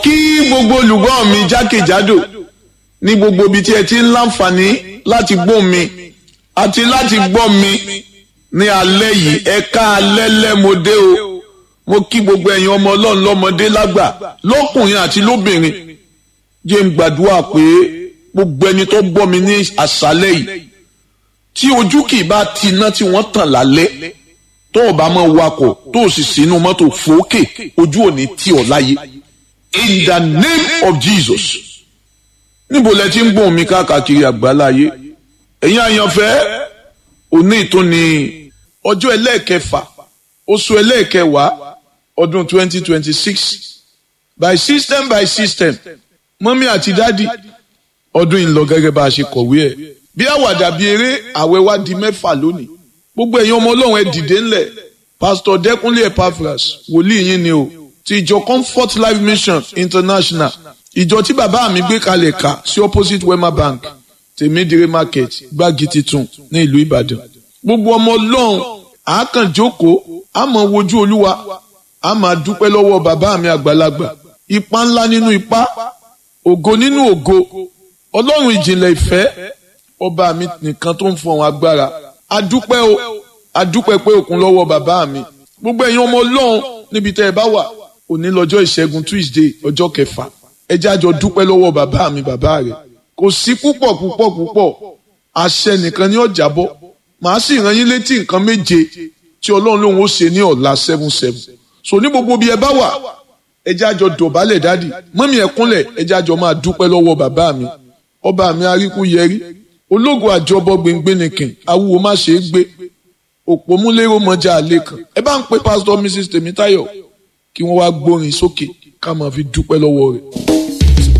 kí gbogbo olùgbọ́ mi jákèjádò ní gbogbo ibi tí ẹ ti ń láǹfààní láti gbọ́ mi àti láti gbọ́ mi ní alẹ́ yìí ẹ ká alẹ́ lẹ́mọdé o mo kí gbogbo ẹ̀yin ọmọ ọlọ́run lọ́mọdé lágbà lọ́kùnrin àti lóbìnrin jẹ́ ń gbàdúrà pé gbogbo ẹni tó gbọ́ mi ní àṣálẹ́ yìí tí ojú kì í bá ti iná tí wọ́n tàn lálẹ́ tó o bá máa wakọ̀ tó o sì sínú mọ́tò fòókè ojú ò ní tì ọ́ láyé in the name of Jesus níbo lẹ ti ń gbóhùn mi káàkiri àgbáláyé ẹ̀yin àyànfẹ́ òní tó ní ọjọ́ ẹlẹ́ẹ̀kẹfà oṣù ẹlẹ́ẹ̀kẹwàá ọdún 2026 by system by system mọ́mí àti dádì ọdún yìí ń lọ gẹ́gẹ́ bá a ṣe kọ̀wé ẹ̀ bí àwàdà bíi eré àwẹ̀ wá di mẹ́fà lónìí gbogbo ẹ̀yin ọmọ ọlọ́run ẹ dìde ńlẹ̀ pásítọ̀ dẹ́kunlé epaphras wòlíì yín ni o ti ìjọ comfort life mission international ìjọ tí bàbá mi gbé kalẹ̀ ká sí opposite wema bank tèmídìrí market gbági titun ní ìlú ìbàdàn gbogbo ọmọ ọlọ́run àákàn jókòó àmọ́ wojú olúwa a máa dúpẹ́ lọ́wọ́ bàbá mi àgbàlagbà ipa ńlá nínú ipa ògo nínú ògo ọlọ́run ìjìnlẹ̀ ìfẹ́ ọba mi nìkan tó ń fọhùn agbára adúpẹ́ o adúpẹ́ pé òkun lọ́wọ́ bàbá mi gbogbo ẹ̀yin ọmọ ọlọ́run níbi tẹ́ ẹ bá wà òní lọ́jọ́ ìṣẹ́gun tuesday ọjọ́ kẹfà ẹ jẹ́ àjọ dúpẹ́ lọ́wọ́ bàbá mi bàbá rẹ̀ kò sí púpọ̀ púpọ̀ púpọ̀ àṣẹ nìkan ní ọjà bọ́ màá sì rán yín létí nǹkan méje tí ọlọ́run lòun ó ṣe ní ọ̀la seven seven so ní gbogbo bí ẹ bá wà ẹ jẹ́ àjọ dọ̀bálẹ̀ dádì mọ́mí ẹ kúnlẹ̀ ẹ jẹ́ àjọ máa dúpẹ́ lọ́wọ́ bàbá mi ọba mi aríkú yẹrí ológun àjọbọ gbẹngbẹnìkìn awúwo má ṣe é gbé òpómúlérò mọjà àlékàn ẹ bá ń pe pásítọ̀ mrs tèmítáyọ̀ kí wọ́n wá gbórin sókè ká máa fi dúpẹ́ lọ́wọ́ rẹ̀.